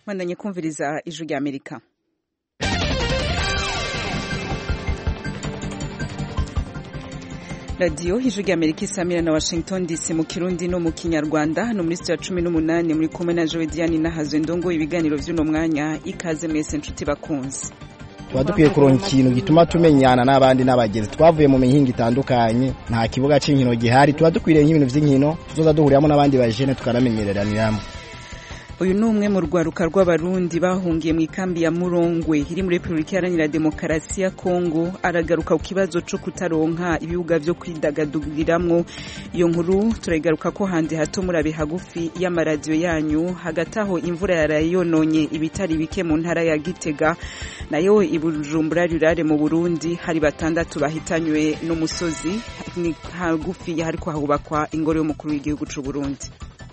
mwandanye kumviriza ijwi rya amerika radiyo ijwi rya amerika isamira na washington dc mu kirundi no mu kinyarwanda hano muri sitiyo ya cumi n'umunani muri kumwe na jowe diane nahazwe ndongo ibiganiro by'uno mwanya ikaze mwese nshuti bakunze tuba dukwiye kuronka ikintu gituma tumenyana n'abandi n'abagenzi twavuye mu mihinga itandukanye nta kibuga cy'inkino gihari tuba dukwiriye nk'ibintu by'inkino tuzoza duhuriramo n'abandi bajene tukanamenyereraniramo uyu ni umwe mu rwaruka rw'abarundi bahungiye mu ikambi ya murongwe iri muri repubulika iharanira demokarasi ya kongo aragaruka ku kibazo cyo kutaronka ibibuga byo kwidagaduriramo iyo nkuru turayigaruka ko handi hato murabe hagufi y'amaradiyo yanyu hagati aho imvura yarayononye ibitari bike mu ntara ya gitega nayo ibujumbura rirare mu burundi hari batandatu bahitanywe n'umusozi ni hagufi hariko hahubakwa ingoro y'umukuru w'igihugu cy'u burundi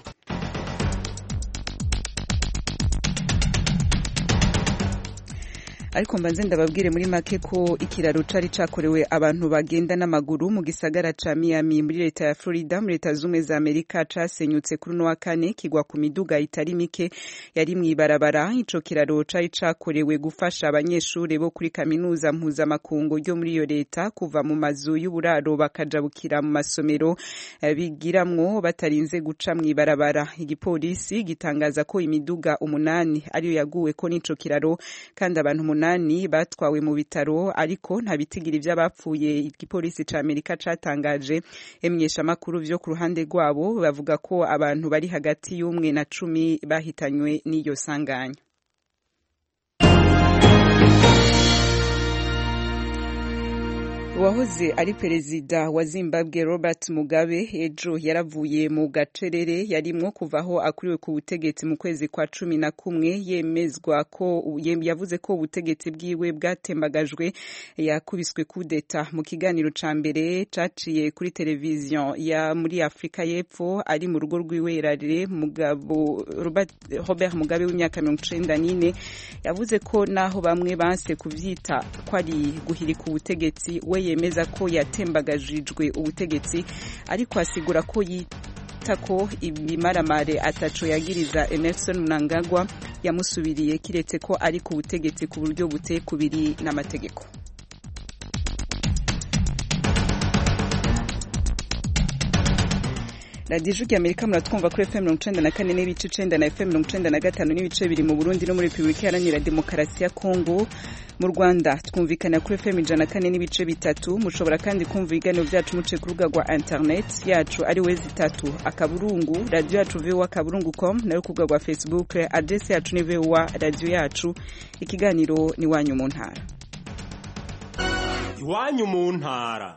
ariko mbanze ndababwire muri make ko ikiraro cari cakorewe abantu bagenda n'amaguru mu gisagara ca Miami muri leta ya Florida muri leta zumwe za Amerika casenyutse kuri no wa kane kigwa ku miduga itari mike yari mwibarabara ico kiraro cari cakorewe gufasha abanyeshuri bo kuri kaminuza mpuzamakungu ryo muri iyo leta kuva mu mazu y'uburaro bakajabukira mu masomero bigiramwo batarinze guca mwibarabara igipolisi gitangaza ko imiduga umunani ariyo yaguwe ko n'ico kiraro kandi abantu umunani batwawe mu bitaro ariko nta bitigira iby'abapfuye igipolisi ca Amerika catangaje emyesha makuru vyo ku ruhande rwabo bavuga ko abantu bari hagati y'umwe na cumi bahitanywe n'iyo sanganya uwahoze ari perezida wa zimbabwe robert mugabe ejo yaravuye mu gacerere yarimwo kuvaho akuriwe ku butegetsi mu kwezi kwa cumi na kumwe yemezwa ko yavuze ko ubutegetsi bwiwe bwatembagajwe yakubiswe kudeta mu kiganiro ca mbere caciye kuri televiziyo ya muri afurika y'epfo ari mu rugo rw'iwerarire mugabo robert mugabe w'imyaka mirongo icenda n'ine yavuze ko naho bamwe banse kuvyita ko ari guhirika ubutegetsi we yemeza ko yatembagajijwe ubutegetsi ariko asigura ko yita ko ibimaramare ataco yagiriza Emerson Mnangagwa yamusubiriye kiretse ko ari ku butegetsi ku buryo buteye kubiri n'amategeko radiyo ijwi amerika muratwumva kuri fm mirongo icenda na kane n'ibice icenda na fm mirongo icenda na gatanu n'ibice biri mu burundi no muri repubulika iharanira demokarasi ya kongo mu rwanda twumvikana kuri fm ijana na kane n'ibice bitatu mushobora kandi kumva ibiganiro byacu muce ku rubuga rwa internet yacu ari wezi itatu akaburungu radiyo yacu vowa akaburungu com nayo ku rubuga rwa facebook adresi yacu ni vowa radiyo yacu ikiganiro ni iwanyu mu ntara iwanyu mu ntara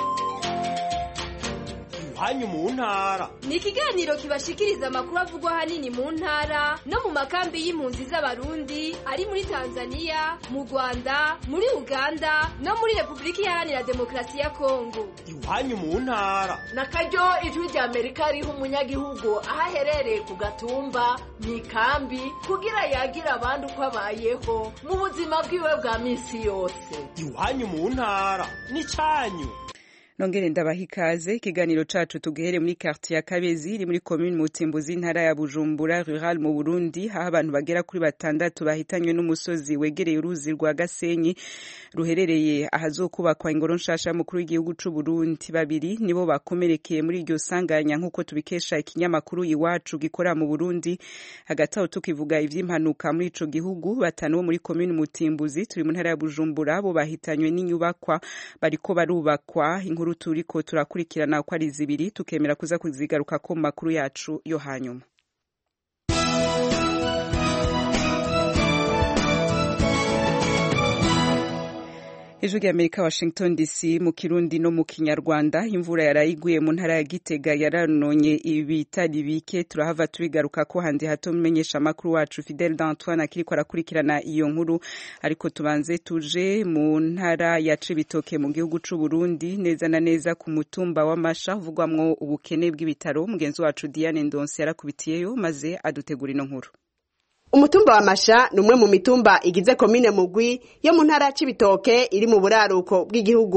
hanyu mu ntara ni ikiganiro kibashikiriza amakuru avugwa hanini mu ntara no mu makambi y'impunzi z'abarundi ari muri tanzania mu rwanda muri uganda no muri repubulika iharanira demokarasi ya kongo iwanyu mu ntara na karyo ijwi rya amerika riha umunyagihugu aho aherereye ku gatumba mu ikambi kugira yagira abandi uko abayeho mu buzima bwiwe bwa minsi yose iwanyu mu ntara ni cyanyu nongere ndabaha ikaze ikiganiro cacu tugihere muri quartier ya Kabezi iri muri commune Mutimbuzi intara ya Bujumbura rural mu Burundi aho abantu bagera kuri batandatu bahitanywe n'umusozi wegereye uruzi rwa Gasenyi ruherereye ahazokubakwa ingoro nshasha mukuru w'igihugu c'u Burundi babiri nibo bakomerekeye muri iryo sanganya nk'uko tubikesha ikinyamakuru iwacu gikora mu Burundi hagati aho tukivuga ivy'impanuka muri ico gihugu batanu bo muri commune Mutimbuzi turi mu ntara ya Bujumbura bo bahitanywe n'inyubakwa bariko barubakwa inkuru turiko turakurikirana ko ari zibiri tukemera kuza kuzigaruka ko mu makuru yacu yo hanyuma ijwi rya amerika washington dc mu kirundi no mu kinyarwanda imvura yarayiguye mu ntara ya gitega yaranonye ibitari bike turahava tubigaruka ko handi hato mumenyesha amakuru wacu fidel d'antoine akiriko arakurikirana iyo nkuru ariko tubanze tuje mu ntara ya cibitoke mu gihugu c'u burundi neza na neza ku mutumba w'amasha uvugwamwo ubukene bw'ibitaro mugenzi wacu diane ndonse yarakubitiyeyo maze adutegura ino nkuru umutumba wa masha ni umwe mu mitumba igize komine mugwi yo mu ntara ya cibitoke iri mu buraruko bw'igihugu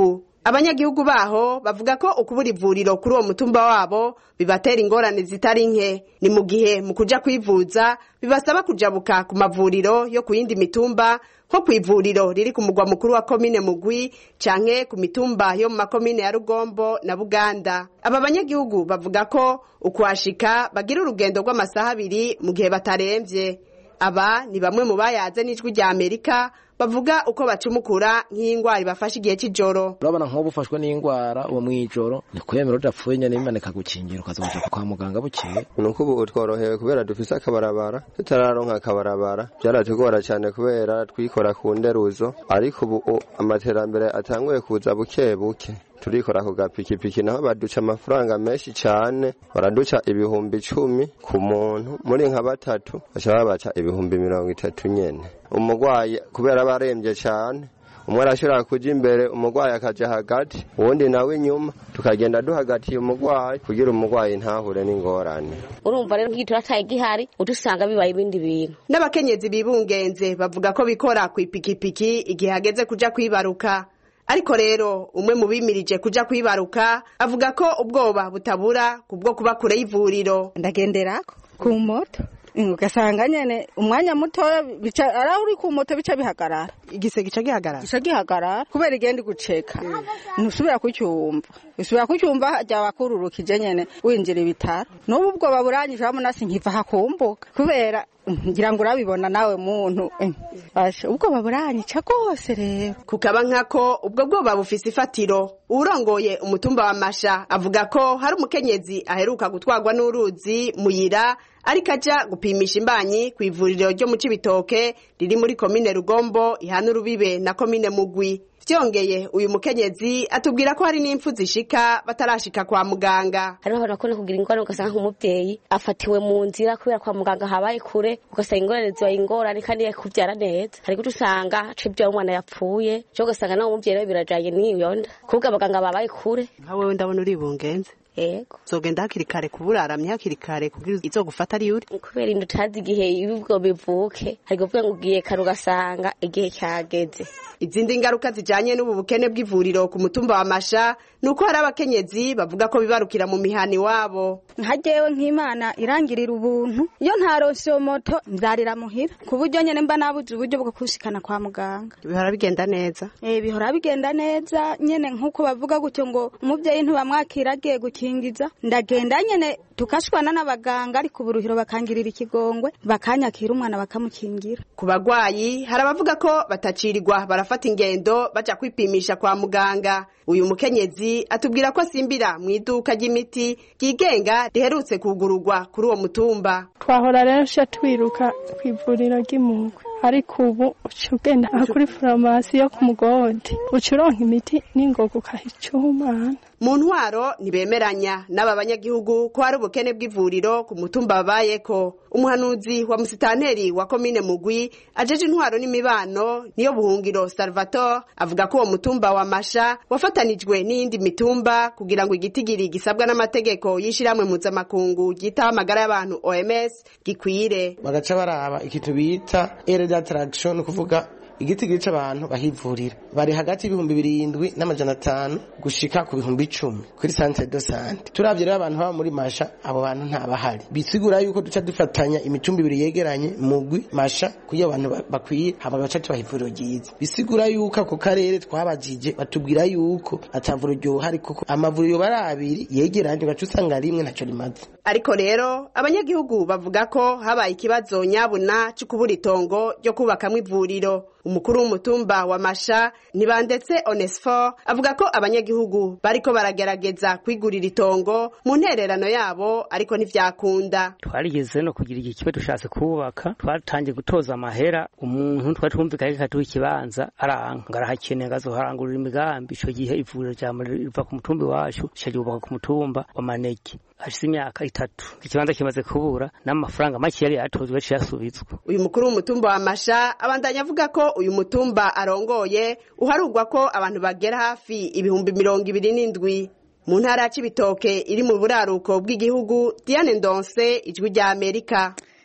abanyagihugu baho bavuga ko ukubura ivuriro kuri uwo mutumba wabo bibatera ingorane zitari nke ni mu gihe mu kuja kwivuza bibasaba kujabuka ku mavuriro yo ku yindi mitumba nko ku ivuriro riri ku mugwa mukuru wa komine mugwi canke ku mitumba yo mu makomine ya rugombo na buganda aba banyagihugu bavuga ko ukuhashika bagira urugendo rw'amasaha abiri mu gihe bataremvye aba ni bamwe mu bayaze n'ijwi rya amerika bavuga uko bacumukura nk'indwara ibafashe igihe cy'ijoro urabona nk'ubu ufashwe n'indwara uwo mw'ijoro ni kwemera udapfuye nyine bimanika gukingira ukaza kuja kwa muganga bukeye nuko ubu tworohewe kubera dufise akabarabara tutararonka akabarabara byaratugora cyane kubera twikora ku nderuzo ariko ubu amaterambere atanguye kuza buke buke turikora ku gapikipiki naho baduca amafaranga menshi cyane baraduca ibihumbi icumi ku muntu muri nka batatu baca babaca ibihumbi mirongo itatu nyene umurwayi kubera aba arembye cyane umwe arashobora kuja imbere umurwayi akaja hagati uwundi nawe inyuma tukagenda duhagatiye umurwayi kugira umurwayi ntahure n'ingorane urumva rero nk'igihe turataye gihari udusanga bibaye ibindi bintu n'abakenyezi bibungenze bavuga ko bikora ku ipikipiki igihe hageze kuja kwibaruka ariko rero umwe mu bimirije kuja kwibaruka avuga ko ubwoba butabura kubwo kuba kure y'ivuriro ndagenderako ku moto ugasanga nyene umwanya mutoya bica ara uri ku moto bica bihagarara igise gica gihagarara gica gihagarara kubera igenda guceka ntusubira kucyumva usubira kucyumva hajya wakururukije nyene winjira ibitaro n'ubu ubwoba buranyije wabona sinkiva hakumbuka kubera ngira ngo urabibona nawe muntu basha ubwoba buranyica rwose rero kukaba nkako ubwo bwoba bufise ifatiro urongoye umutumba wa masha avuga ko hari umukenyezi aheruka gutwarwa n'uruzi muyira ariko aja gupimisha imbanyi ku ivuriro ryo mu cibitoke riri muri komine rugombo ihana urubibe na komine mugwi vyongeye uyu mukenyezi atubwira ko hari n'impfu zishika batarashika kwa muganga hariho abantu bakunda kugira ingorane ugasanga nk'umubyeyi afatiwe mu nzira kubera kwa muganga habaye kure ugasanga ingorane zibaye ingorane kandi kuvyara neza hari guca usanga aca ivyara umwana yapfuye co ugasanga nawe umuvyeyi rero birajanye n'iyo nda kubwo abaganga babaye kure nka wewe ndabona uri bungenze yego zogenda hakiri kare kuburaramye hakiri kare kugira izogufata ari uri kubera inda utazi igihe ibibwo bivuke hari kuvuga ngo ugiye kare ugasanga igihe cyageze izindi ngaruka zijanye n'ubu bukene bw'ivuriro ku mutumba wa masha ni uko hari abakenyezi bavuga ko bibarukira mu mihani wabo nka jewe nk'imana irangirira ubuntu iyo ntaronse iyo moto nzarira muhira ku buryo nyene mba nabuze uburyo bwo kushikana kwa muganga bihora bigenda neza eh bihora bigenda neza nyene nk'uko bavuga gutyo ngo umuvyeyi ntibamwakira agiye gukingiza ndagenda nyene tukashwana n'abaganga ariko uburuhiro bakangirira ikigongwe bakanyakira umwana bakamukingira ku bagwayi hari abavuga ko batacirirwa barafata ingendo baja kwipimisha kwa muganga uyu mukenyezi atubwira ko asimbira mu iduka ry'imiti ryigenga riherutse kugururwa kuri uwo mutumba twahora rero sha twiruka ku ivuriro ry'imugwe ariko ubu uca ugenda aha kuri farumasi yo ku mugodi uca uronka imiti n'ingoga ukahica umwana mu ntwaro ntibemeranya n'aba banyagihugu ko hari ubukene bw'ivuriro ku mutumba babayeko umuhanuzi wa musitanteri wa komine mugwi ajeje intwaro n'imibano niyo buhungiro salvatore avuga ko uwo mutumba wa masha wafatanijwe n'iyindi mitumba kugira ngo igitigiri gisabwa n'amategeko y'ishiramwe mpuzamakungu ryitaho amagara y'abantu oms gikwire bagaca baraba ikintu bita ere d'attraction kuvuga igitigiri c'abantu bahivurira bari hagati y'ibihumbi birindwi n'amajana atanu gushika ku bihumbi icumi kuri centre de sante turavye rero abantu baba muri masha abo bantu ntabahari bisigura yuko duca dufatanya imicumbi ibiri yegeranye mugwi masha kuyo abantu bakwiye hama baca tubaha ivuriro ryiza bisigura yuko ako karere twabajije batubwira yuko atavuriro ryohari kuko amavuriro bari abiri yegeranye ugaca usanga rimwe ntaco rimaze ariko rero abanyagihugu bavuga ko habaye ikibazo nyabuna cyo kubura itongo ryo kubakamwo ivuriro umukuru w'umutumba wa masha ntibandetse onesifo avuga ko abanyagihugu bariko baragerageza kwigurira itongo mu ntererano yabo ariko ntivyakunda twarigeze no kugira igihe kibe dushatse kubaka twatangiye gutoza amahera umuntu twari twumvikanye katuha ikibanza aranka ngarahakeneye ngazoharangurira imigambi ico gihe ivuriro riva ku mutumba iwacu rica ryubaka ku mutumba wa manege hashize imyaka itatu ikibanza kimaze kubura n'amafaranga make yari yatozwe yaciye asubizwa uyu mukuru w'umutumba wa masha abandanya avuga ko uyu mutumba arongoye uharugwa ko abantu bagera hafi ibihumbi mirongo ibiri n'indwi mu ntara ya cibitoke iri mu buraruko bw'igihugu diane ndonse ijwi rya amerika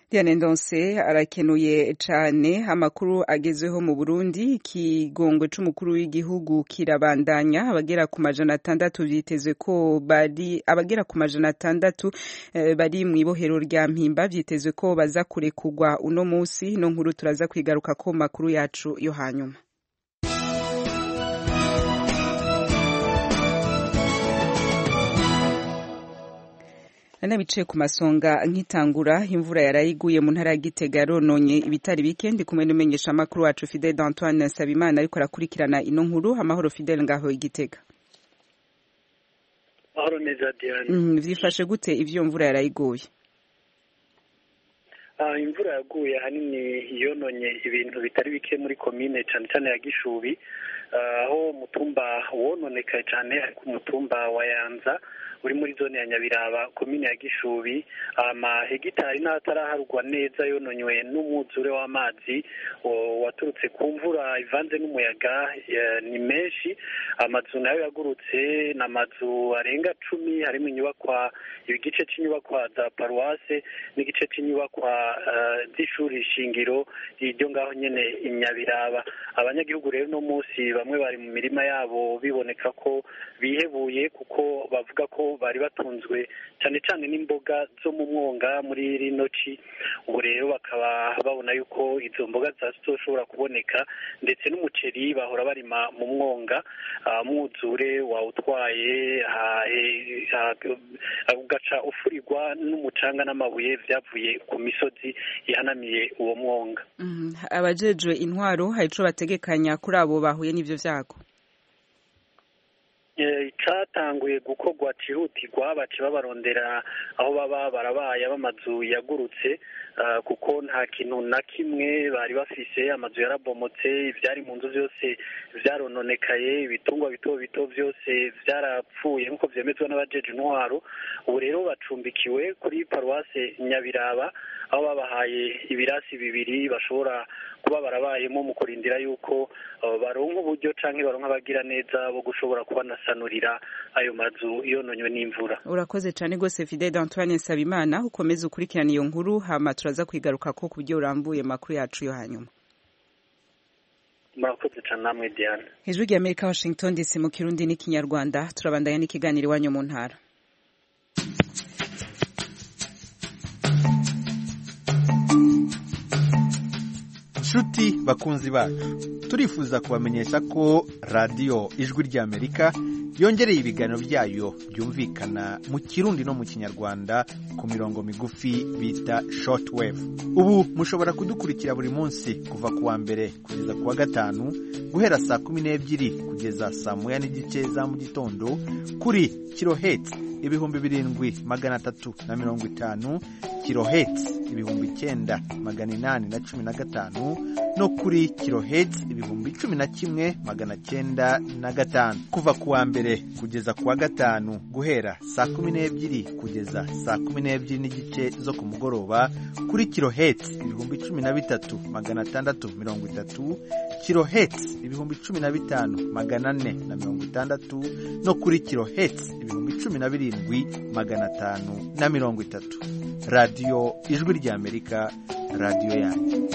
Diane Ndonse arakenuye cane amakuru agezweho mu Burundi ikigongwe c'umukuru w'igihugu kirabandanya abagera ku majana atandatu vyitezwe ko bari abagera ku majana atandatu eh, bari mw'ibohero rya mpimba vyitezwe ko baza kurekurwa uno musi no nkuru turaza kwigaruka ko makuru yacu yo hanyuma nanabicaye ku masonga nkitangura imvura yarayiguye mu ntara ya Gitega yarononye ibitari bike ndi kumwe n'umenyesha makuru wacu Fidel d'Antoine Nsabimana ariko arakurikirana ino nkuru amahoro Fidel ngaho igitega Mahoro neza Diane mm, vyifashe gute ivyo mvura yarayiguye Ah imvura yaguye ahanini yononye ibintu bitari bike muri komine cyane cyane ya Gishubi aho umutumba wononekaye cyane ariko umutumba wa Yanza uri muri zone ya Nyabiraba komine ya Gishubi amahegitari n'ataraharugwa neza yononywe n'umwuzure w'amazi waturutse ku mvura ivanze n'umuyaga ni menshi amazu nayo yagurutse ni amazu arenga cumi harimo inyubakwa igice cy'inyubakwa za paruwase n'igice cy'inyubakwa z'ishuri shingiro iryo ngaho nyine inyabiraba abanyagihugu rero uno munsi bamwe bari mu mirima yabo biboneka ko bihebuye kuko bavuga ko bari batunzwe cyane cyane n'imboga zo mu mwonga muri rino ci ubu rero bakaba babona yuko izo mboga zitazoshobora kuboneka ndetse n'umuceri bahora barima mu mwonga mwuzure wawutwaye ugaca ufurirwa n'umucanga n'amabuye byavuye ku misozi ihanamiye uwo mwonga abajejwe intwaro hari ico bategekanya kuri abo bahuye n'ivyo vyago icyatanguye gukorwa cyihutirwa baca babarondera aho baba barabaye b'amazu yagurutse kuko nta kintu na kimwe bari bafise amazu yarabomotse ibyari mu nzu byose byarononekaye ibitungwa bito bito byose byarapfuye nk'uko byemezwa n'abajeje intwaro ubu rero bacumbikiwe kuri paruwase nyabiraba aho babahaye ibirasi bibiri bashobora kuba barabayemo mu kurindira yuko baronka uburyo cyangwa baronka abagira neza bo gushobora kubanasanurira ayo mazu yononywe n'imvura urakoze cyane rwose Fidel Antoine Nsabimana ukomeze ukurikirana iyo nkuru hama turaza kwigaruka ko ku buryo urambuye makuru yacu yo hanyuma murakoze cyane namwe Diane ijwi rya Amerika Washington DC mu kirundi n'ikinyarwanda turabandanya n'ikiganiro iwanyu mu ntara nshuti bakunzi bacu turifuza kubamenyesha ko radiyo ijwi ry'amerika yongereye ibiganiro byayo byumvikana mu kirundi no mu kinyarwanda ku mirongo migufi bita shortwave ubu mushobora kudukurikira buri munsi kuva ku wa mbere kugeza ku wa gatanu guhera saa kumi n'ebyiri kugeza saa moya n'igice za mu gitondo kuri kiloheti ibihumbi birindwi magana atatu na mirongo itanu kiloheti ibihumbi icyenda magana inani na cumi na gatanu no kuri kiloheti ibihumbi cumi na kimwe magana cyenda na gatanu kuva ku wa mbere kugeza ku wa gatanu guhera saa kumi n'ebyiri kugeza saa kumi n'ebyiri n'igice zo ku mugoroba kuri kiloheti ibihumbi cumi na bitatu magana atandatu mirongo itatu kiloheti ibihumbi cumi na bitanu magana ane na mirongo itandatu no kuri kiloheti ibihumbi cumi na birindwi magana atanu na mirongo itatu radiyo ijwi ry'amerika radiyo yanyu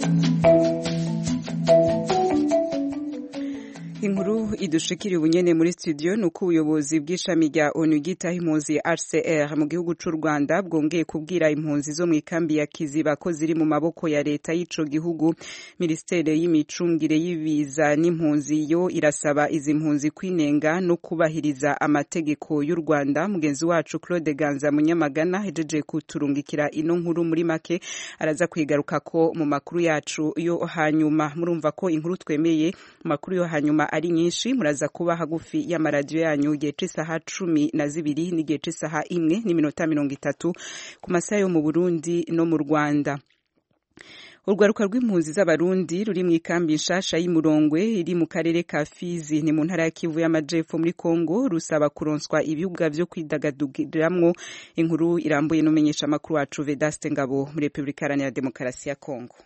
inkuru idushikira ubunyene muri studio nuko ubuyobozi bw'ishami rya ONU ryitaho impunzi HCR mu gihugu c'u Rwanda bwongeye kubwira impunzi zo mu ikambi ya Kiziba ko ziri mu maboko ya leta y'ico gihugu Ministere y'imicungire y'ibiza n'impunzi yo irasaba izi mpunzi kwinenga no kubahiriza amategeko y'u Rwanda mugenzi wacu Claude Ganza Munyamagana hejeje kuturungikira ino nkuru muri make araza kwigaruka ko mu makuru yacu yo hanyuma murumva ko inkuru twemeye makuru yo hanyuma ari nyinshi muraza kuba hagufi y'amaradiyo yanyu igihe c'isaha cumi na zibiri n'igihe c'isaha imwe n'iminota mirongo itatu ku masaha yo mu Burundi no mu Rwanda urwaruka rw'impunzi z'abarundi ruri mu ikambi nshasha y'imurongwe iri mu karere ka Fizi ni mu ntara ya Kivu y'amajepfo muri Kongo rusaba kuronswa ibibuga vyo kwidagadugiramwo inkuru irambuye n'umenyesha makuru wacu Vedaste Ngabo muri Republika Iharanira Demokarasi ya Kongo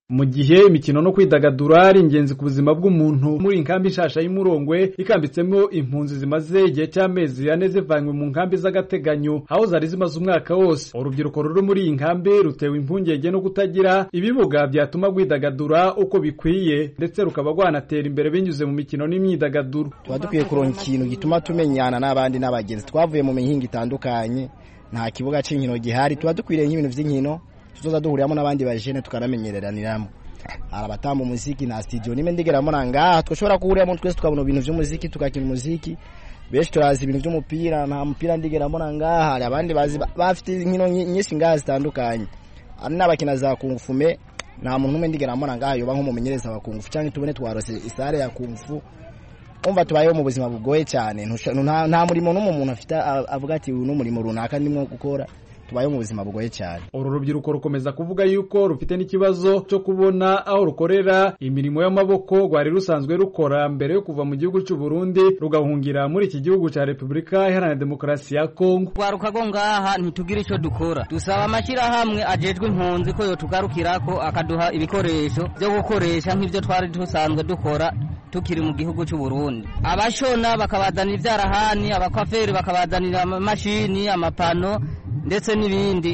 mu gihe imikino no kwidagadura ari ingenzi ku buzima bw'umuntu muri inkambi nshasha y'umurongwe ikambitsemo impunzi zimaze igihe cy'amezi ane zivanywe mu nkambi z'agateganyo aho zari zimaze umwaka wose urubyiruko ruri muri iyi nkambi rutewe impungenge no kutagira ibibuga byatuma rwidagadura uko bikwiye ndetse rukaba rwanatera imbere binyuze mu mikino n'imyidagaduro tuba dukwiye kuronka ikintu gituma tumenyana n'abandi n'abagenzi twavuye mu mihinga itandukanye nta kibuga cy'inkino gihari tuba dukwiriye nk'ibintu by'inkino tuzoza duhuriramo n'abandi bajene tukanamenyereraniramo hari abatamba umuziki nta studio nimwe ndigeramo na ngaha twashobora kuhuriramo twese tukabona ibintu by'umuziki tugakina umuziki benshi turazi ibintu by'umupira nta mupira ndigeramo na ngaha hari abandi bazi bafite inkino nyinshi ngaha zitandukanye hari n'abakina za kungufume nta muntu n'umwe ndigeramo na ngaha yoba nk'umumenyereza wa kungufu cyangwa tubone twarose isare ya kungufu umva tubayeho mu buzima bugoye cyane nta murimo n'umwe umuntu afite avuga ati uyu ni umurimo runaka ndimo gukora tubayeho mu buzima bugoye cyane uru rubyiruko rukomeza kuvuga yuko rufite n'ikibazo cyo kubona aho rukorera imirimo y'amaboko rwari rusanzwe rukora mbere yo kuva mu gihugu cy'u Burundi rugahungira muri iki gihugu cya Repubulika Iharanira Demokarasi ya Kongo twaruka go ngaha ntitugira icyo dukora dusaba amashyirahamwe ajejwe impunzi ko yotugarukirako akaduha ibikoresho byo gukoresha nk'ibyo twari dusanzwe dukora tukiri mu gihugu cy'u Burundi abashona bakabazanira ibyarahani abakwaferi bakabazanira amamashini amapano ndetse n'ibindi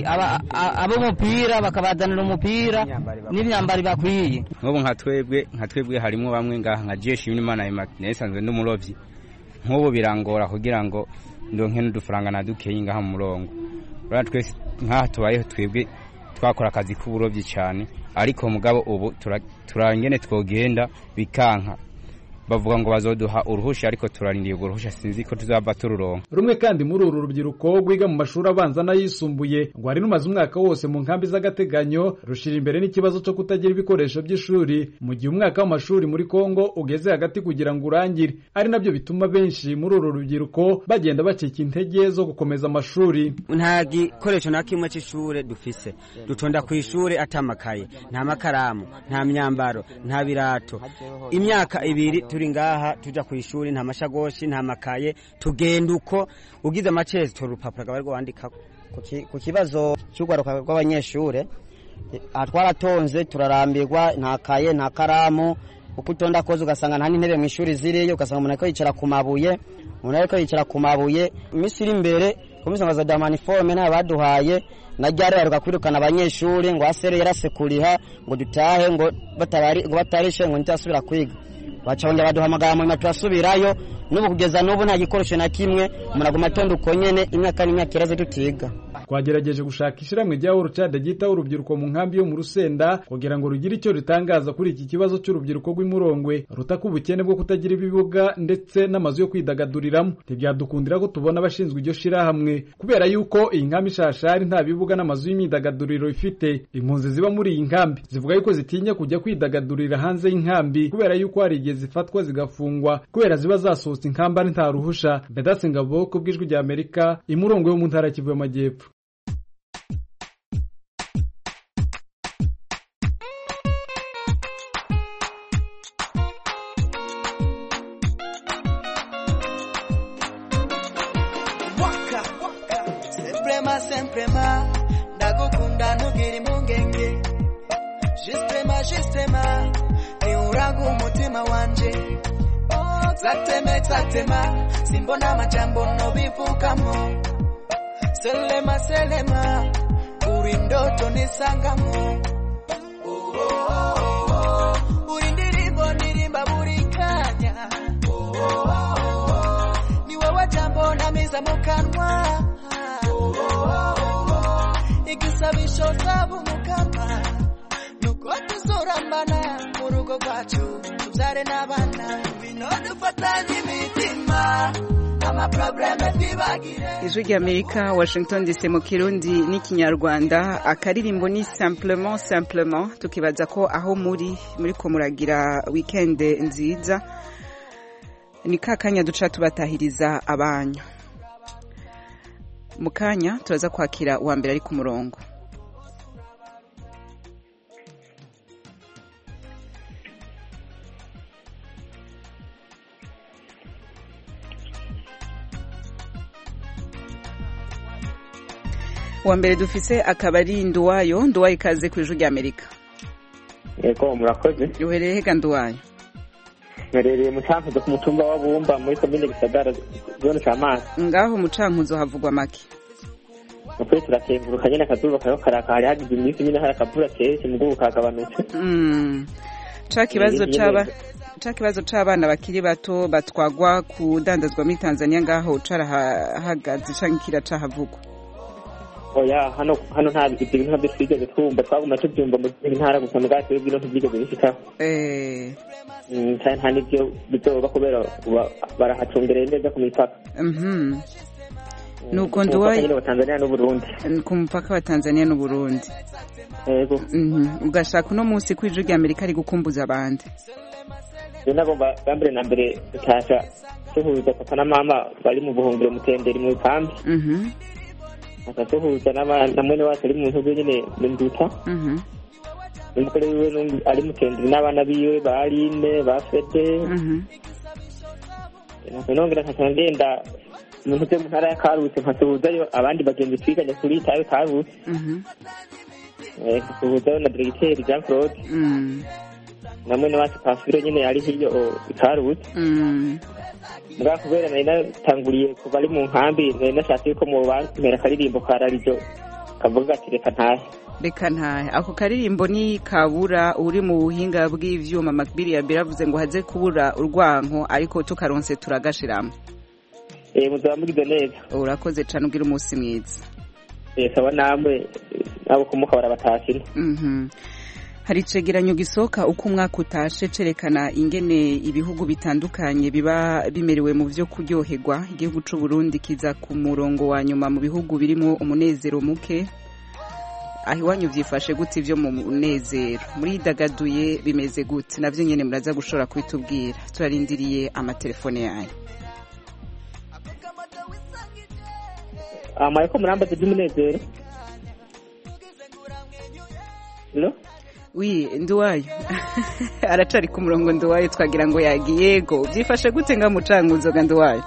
ab'umupira bakabazanira umupira n'imyambaro bakwiye nk'ubu nka twebwe nka twebwe harimo bamwe ngaha nka jeshi y'imana nayisanzwe n'umurobyi nk'ubu birangora kugira ngo ndonke n'udufaranga na dukeyi ngaha mu murongo urabona twese nk'aha tubayeho twebwe twakora akazi k'uburobyi cyane ariko mugabo ubu turangene twogenda bikanka bavuga ngo bazoduha uruhusha ariko turarindiye urwo ruhusha sinzi ko tuzaba tururonka rumwe kandi muri uru rubyiruko rwiga mu mashuri abanza n'ayisumbuye ngo hari rumaze umwaka wose mu nkambi z'agateganyo rushira imbere n'ikibazo cyo kutagira ibikoresho by'ishuri mu gihe umwaka w'amashuri muri Kongo ugeze hagati kugira ngo urangire ari nabyo bituma benshi muri uru rubyiruko bagenda bacika intege zo gukomeza amashuri nta gikoresho na kimwe cy'ishuri dufise dutonda ku ishuri atamakaye nta makaramu nta myambaro nta birato imyaka ibiri turi ngaha tuja ku ishuri nta mashagoshi nta makaye tugenda uko ugize amacezi tora urupapuro bari rwandikako ku kibazo cy'urwaruka rw'abanyeshuri aha twaratonze turarambirwa nta kaye nta karamu uko utonda koze ugasanga nta n'intebe mu ishuri ziriyo ugasanga umuntu ariko yicara ku mabuye umuntu ariko yicara ku mabuye iminsi iri imbere komisanga za damaniforume ntayo baduhaye na ryari baruka kwirukana abanyeshuri ngo asere yarasekuriha ngo dutahe ngo batarishe ngo ntitasubira kwiga bacabongera baduhamagara mu nyuma turasubirayo n'ubu kugeza n'ubu nta gikoresho na kimwe umuntu aguma atonda uko nyene imyaka n'imyaka iraze tutiga twagerageje gushaka ishyirahamwe rya Orucade ryitaho urubyiruko mu nkambi yo mu Rusenda kugira ngo rugire icyo ritangaza kuri iki kibazo cy'urubyiruko rw'imurongwe rutaka ubukene bwo kutagira ibibuga ndetse n'amazu yo kwidagaduriramo ntibyadukundira ko tubona abashinzwe iryo shirahamwe kubera yuko iyi nkambi ishashari nta bibuga n'amazu y'imyidagaduriro ifite impunzi ziba muri iyi nkambi zivuga yuko zitinya kujya kwidagadurira hanze y'inkambi kubera yuko hari igihe zifatwa zigafungwa kubera ziba zasohotse inkamba ari nta ruhusha Vedaste Ngabo ku bw'ijwi rya Amerika imurongo yo mu ntara Kivu y'Amajyepfo Semprema, semprema, ndagukunda ntugire impungenge Justema, justema, ni uragu umutima wanje Oh, zateme, zatema, simbona amajambo nobivugamo Selema, selema, uri ndoto nisangamo Oh, oh, oh, oh, uri ndirimbo ndirimba buri kanya Oh, oh, oh, oh, ni wowe jambo namiza mu kanwa igisabisho zaba umukama nuko tuzorambana mu rugo rwacu tubyare n'abana bino dufatanye imitima amaprobleme twibagire ijwi ry'amerika washington dc mu kirundi n'ikinyarwanda akaririmbo ni simplement simplement tukibaza ko aho muri muri ko muragira wikende nziza ni ka kanya duca tubatahiriza abanyu mu kanya turaza kwakira uwa mbere ari ku murongo uwa mbere dufise akaba ari nduwayo nduwayo ikaze ku ijwi ry'amerika yego murakoze uhereye he ganduwayo mperereye mu cankuzo ku mutumba wa bumba muri komine gisagara zone camazi ngaho mucankuzo havugwa make ukuri turakenguruka nyene akazuba kariko karaka hari hagize iminsi nyene hari akavura kenshi mugabo kagabanutse Mm. ca kibazo Eh, nyene- c'aba ca kibazo c'abana bakiri bato batwagwa kudandazwa muri tanzania ngaho carahagaze canke kiracahavugwa oya hano hano nta ivyo bintu ntabyo twigeze twumva twaguma tuvyumva mu zindi ntara gusa mugabo twebwe ino ntivyigeze bishikaho Eh, Mm, kandi nta n'ivyo bizoba kubera ba- barahacungereye neza ku mipaka mhm. nuko Ku mupaka nduwayo nyene wa tanzania n'uburundi ku mupaka wa tanzania n'uburundi yego Mhm. ugashaka uno munsi ko ijwi rya amerika ari gukumbuza abandi rero nagomba bwa mbere na mbere tutasha tuhuza papa na mama bari mu buhungiro mutenderi mu kambi Mhm, akatuhuza n'aba- na mwene wacu ari mu ntugu nyene mu nduta mhm, umugore wiwe n'undi ari mutenderi n'abana biwe ba aline ba fede mhm. nongera nkaca ngenda mu ntugu mu ntara ya karutse nkasuhuzayo abandi bagenzi twiganye kuri tawe karutse Mhm, Eh, nkasuhuzayo na diregiteri jean claude mm, na mwene wacu pasifiro nyene ari hiyo o, i karutse mm. mbwa kubera nari natanguriye kuva ari mu nkambi nari nashatse yuko mu bampera akaririmbo ka rarijo kavuga ati reka ntahe reka ntahe ako karirimbo ni kabura uri mu buhinga bw'ivyuma makbiri ya biravuze ngo haze kubura urwanko ariko tukaronse turagashiramo Eh, muzaba mugize neza urakoze cane ugira umunsi mwiza Eh, sawa namwe nabo kumuka barabatashina Mhm. hari icegeranyo gisohoka uko umwaka utashe cerekana ingene ibihugu bitandukanye biba bimerewe mu vyo kuryoherwa igihugu c'u Burundi kiza ku murongo wa nyuma mu bihugu birimwo umunezero muke aho iwanyu vyifashe gute ivyo mu munezero muridagaduye bimeze gute navyo nyene muraza gushobora kubitubwira turarindiriye amatelefone yanyu amaye ko murambaza iby'umunezero no wi nduwayo aracari ku murongo nduwayo twagira ngo yagiye yego vyifashe gute nga mucankuzo ga nduwayo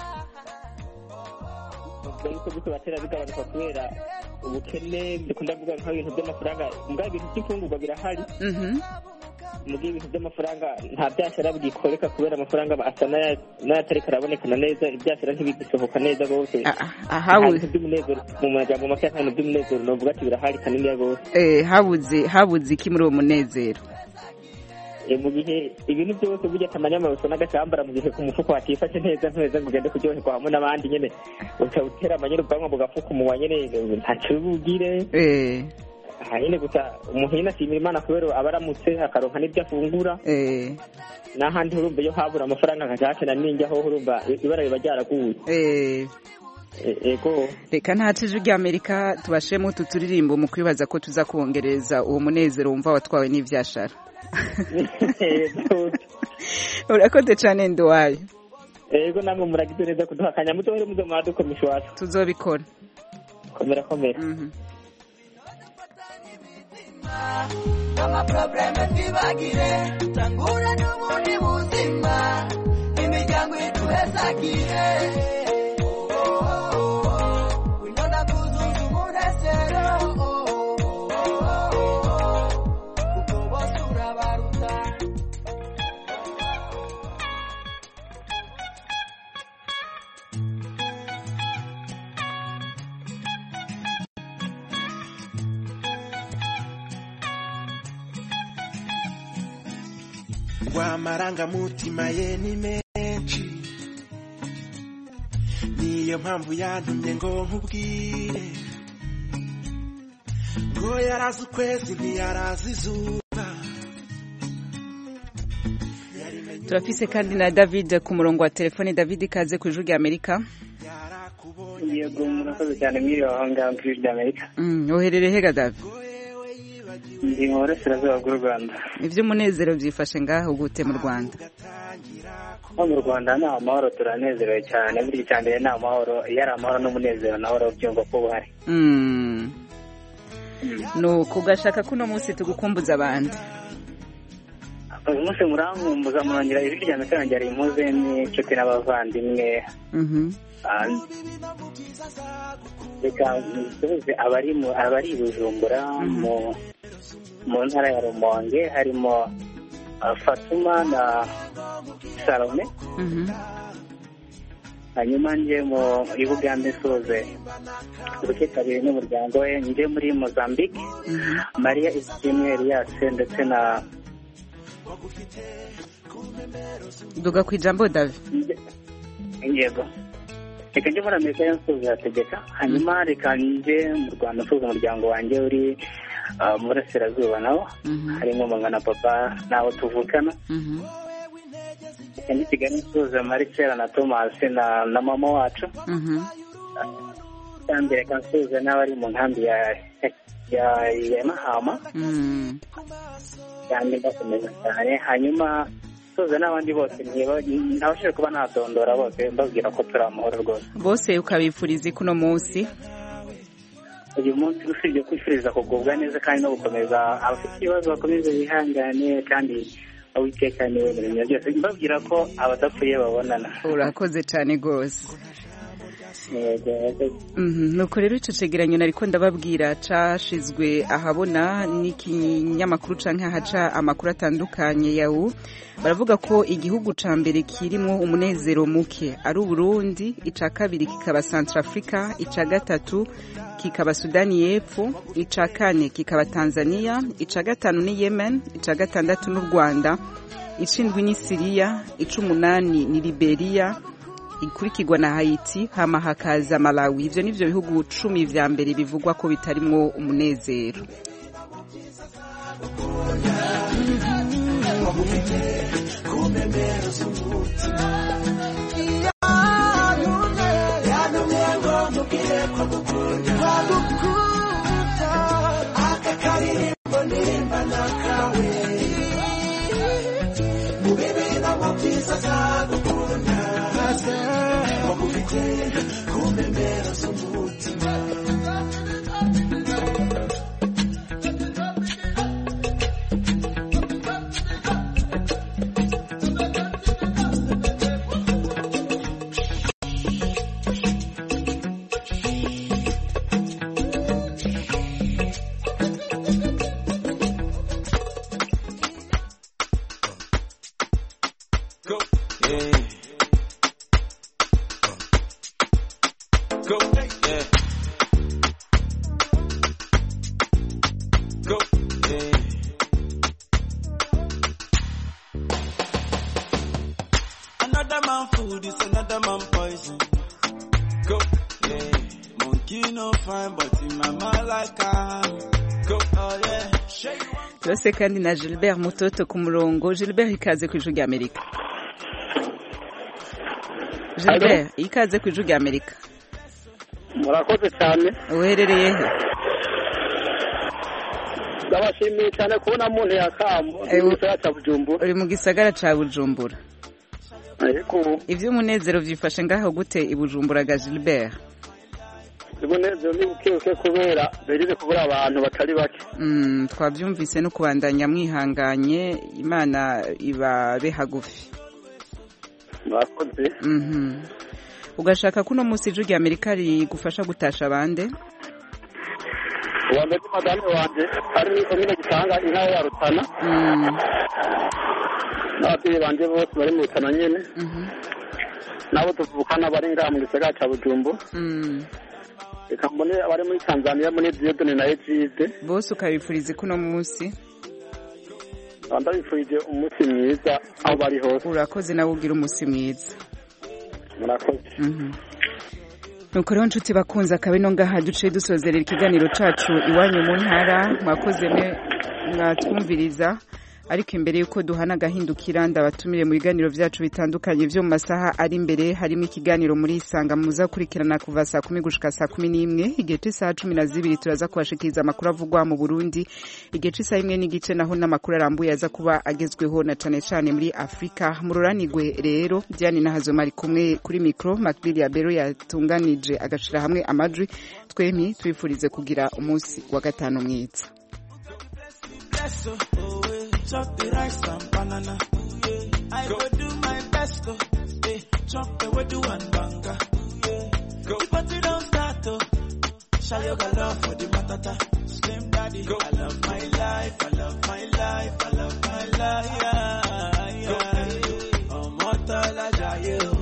ariko gusa batera bigabanuka kubera ubukene dukunda kuvuga nk'ibintu by'amafaranga mbwa ibintu by'imfungurwa birahari Mhm. mu gihe ibintu by'amafaranga nta byashara bigikoreka kubera amafaranga asa n'aya- n'ayatariko arabonekana neza ibyashara ntibigisohoka neza rwose ahawe- Nta bintu by'umunezero mu majambo make nta bintu by'umunezero novuga ati birahari kaniniya rwose Eh, habuze habuze iki muri uwo munezero Eh, mu gihe ibintu byose burya akamanyamaruso n'agacambara mu gihe ku mufuko hatifashe neza ntuheze ngo ugende kuryoherwa hamwe n'abandi nyene uca utera amanyene ubwanwa bugafuka umunwa nyene ntacyo bugire Eh, aha nyene gusa umuntu nyene ashimira imana kubera aba aramutse akaronka n'ibyo afungura eh, n'ahandi urumva iyo habura amafaranga nkajashana ninjyaho urumva ibara riba ryaraguye eh. E- ego reka ntace ijwi rya amerika tubashemo utu turirimbo mu kwibaza ko tuza kongereza uwo munezero wumva watwawe n'ivyashara urakoze cane nduwayo ego namwe muragize neza kuduha akanya mutohere muze mwadukomisha iwacu tuzobikora komera komera amaprobleme twibagire tangura n'ubundi buzima imiryango ituhezagire winona kuzuza umunezero kuko bose urabaruta ngo amarangamutima ye ni menshi niyo mpamvu yantumye ngo nkubwire ngo yarazi ukwezi ntiyarazi izuba turafise kandi na david ku murongo wa telefone david ikaze ku ijwi rya amerika yego murakoze cyane mwiriwe aho ngaho ku ijwi ry'amerika Mm, uherereye hega david ndi mu burasirazuba bw'u rwanda ivy'umunezero vyifashe ngaho gute mu rwanda nko mu rwanda ni amahoro turanezerewe cyane buri icya mbere ni amahoro iyo ari amahoro n'umunezero nawe urabyumva ko buhari Mm. nuko ugashaka ko uno munsi tugukumbuza abandi uyu munsi murankumbuza murongera ijwi rya mbere ryongera impuze n'inshuti n'abavandimwe Mhm. Ah, reka nsubize abari mu abari i bujumbura mu mu ntara ya rumonge harimo uh, fatuma na salome hanyuma nje mu i bugande soze ubuke kabiri n'umuryango we nje muri mozambique mariya isimwe elias ndetse na duga ku ijambo davi yego reka njye muri amerika yo nsuza yategeka hanyuma reka nje mu rwanda nsuza umuryango wanjye uri uh, mu burasirazuba nawo harimo mama na papa n'abo tuvukana reka njye kigali nsuza maricela na tomasi na na mama wacu kandi reka nsuza n'abari mu nkambi ya ya ya mahama kandi mbakomeza cyane hanyuma nsuza n'abandi bose ntiba- ntabashije kuba nadondora bose mbabwira ko turi amahoro rwose bose ukabifuriza kuno munsi uyu munsi usibye kwifuriza kugubwa neza kandi no gukomeza abafite ibibazo bakomeze bihangane kandi uwiteka niwe mu bintu byose mbabwira ko abadapfuye babonana urakoze cyane rwose Yego, yego. Mhm, nuko rero icyo cegeranyo nariko ndababwira cashizwe ahabona n'ikinyamakuru canke ahaca amakuru atandukanye yawu baravuga ko igihugu ca mbere kirimwo umunezero muke ari uburundi ica kabiri kikaba centrafrica ica gatatu kikaba sudani y'epfo ica kane kikaba tanzania ica gatanu ni yemen ica gatandatu n'u rwanda icindwi ni siriya icumunani ni liberiya ikurikirwa na Haiti hama hakaza Malawi ivyo nivyo bihugu cumi vya mbere bivugwa ko bitarimwo umunezero Go. Yeah. Go. Yeah. Go. Yeah. Another man food is another man poison. Go. Yeah. Monkey no fine, but in my mind like I Go. Oh yeah. Shake turase kandi na Gilbert Mutoto ku murongo Gilbert ikaze ku ijwi rya Amerika Gilbert ikaze ku ijwi rya Amerika murakoze cyane uherereye he ndabashimiye cyane kubona muntu yakambo Eh, mu gisagara cya bujumbura uri mu gisagara ca Bujumbura ariko ivy'umunezero vyifashe ngaho gute i Bujumbura ga Gilbert umunezero ni bukebuke kubera berize kubura abantu batari bake Mm, twabyumvise no kubandanya mwihanganye imana ibabe hagufi murakoze Mhm. ugashaka ko uno munsi ijwi rya amerika rigufasha gutasha abande uwa mbere ni madame wanjye ari muri komine gitanga intara ya rutana Mm, n'ababyeyi banjye bose bari mu rutana nyine mhm, nabo tuvukana bari ngaha mu gisagara cya bujumbura mm. reka mbone abari muri tanzania muri diyodoni na ejide bose ukabifuriza ko uno munsi ndabifurije umunsi mwiza aho bari hose urakoze nawe ugira umunsi mwiza murakoze Mhm. nuko rero nshuti bakunze akaba ino ngaha duce dusozerera ikiganiro cacu iwanyu mu ntara mwakoze mwe mwatwumviriza ariko imbere y'uko duhana agahindukira ndabatumire mu biganiro byacu bitandukanye byo mu masaha ari imbere harimo ikiganiro muri isanga muza kurikirana kuva saa kumi gushika saa kumi n'imwe igihe c'isaha cumi na zibiri turaza kubashikiriza amakuru avugwa mu burundi igihe c'isaha imwe n'igice naho n'amakuru arambuye aza kuba agezweho na cane cane muri afurika mururanigwe rero diane nahazoma ari kumwe kuri mikro macbili ya bero yatunganije agashira hamwe amajwi twemi twifurize kugira umunsi wa gatanu mwiza Yes, oh, oh, eh. chop the rice and banana. Yeah. I go do my best, oh, eh. chop the wedu and banga. Yeah. Go. The party don't start, oh. Show you got love for the matata. Slim daddy. I love my life. I love my life. I love my life. Yeah, yeah. Ọmọ tọ́lá jayé o.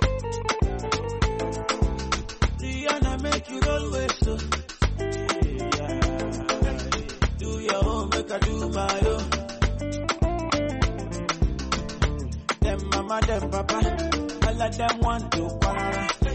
Rihanna make you roll with so. Do your own, make I do my own. Them mama, them papa, all of them want to quarrel.